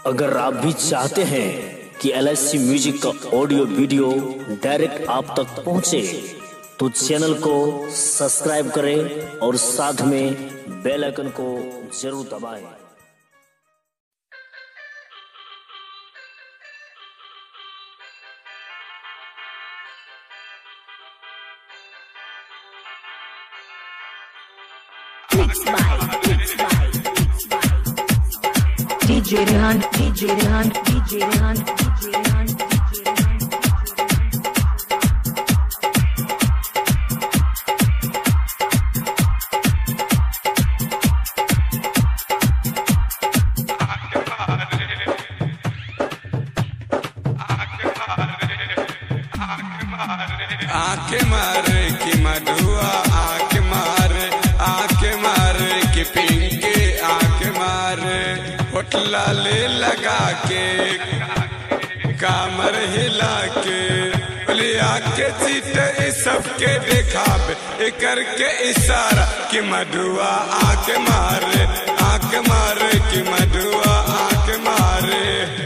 अगर आप भी चाहते हैं कि एल म्यूजिक का ऑडियो वीडियो डायरेक्ट आप तक पहुंचे, तो चैनल को सब्सक्राइब करें और साथ में बेल आइकन को जरूर दबाएं। Mixed by, mixed by, mixed by. DJ Rehan, DJ Rehan, DJ Rehan, DJ Rehan, DJ Rehan. आके मारे की मधुआ आके मारे आके मारे की पिंके आके मारे होटला ले लगा के कामर हिला के बोले आके चीट सबके दिखावे ए करके इशारा कि मधुआ आके मारे आके मारे कि मधुआ आके मारे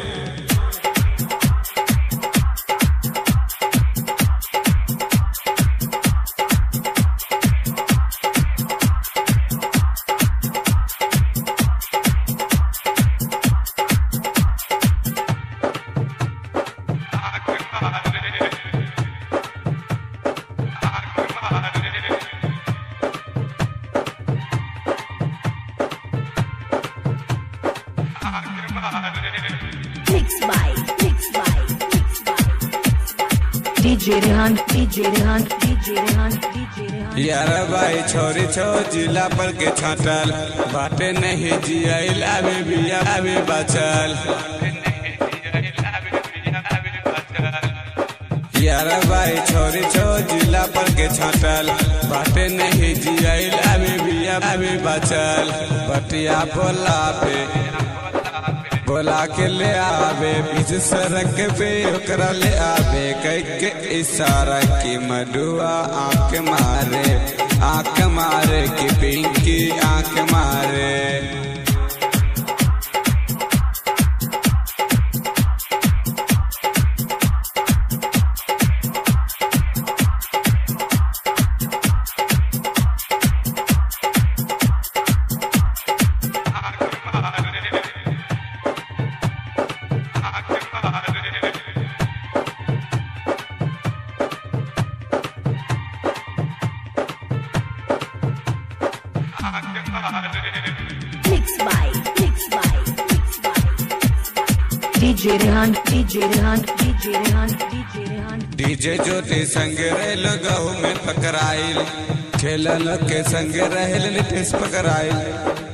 Mixed by, mixed by, mixed by. DJ Rehan, DJ Rehan, DJ Rehan, DJ Rehan. यार भाई छोरी छो जिला पर के छाटल बाटे नहीं जियल अभी भी अभी बचल यार भाई छोरी छो जिला पर के छाटल बाटे नहीं जियल अभी भी अभी बचल बटिया बोला पे बोला के ले आवे बीच सड़क पे ओकरा ले आवे कह के इशारा की मडुआ आंख मारे आंख मारे की पिंकी आंख मारे Mixed by, mixed by, mixed by. DJ Rehan, DJ Rehan, DJ Rehan, DJ Rehan. DJ Jyoti संग रेल गहू में पकड़ाइल खेलन के संग रहल नितेश पकड़ाइल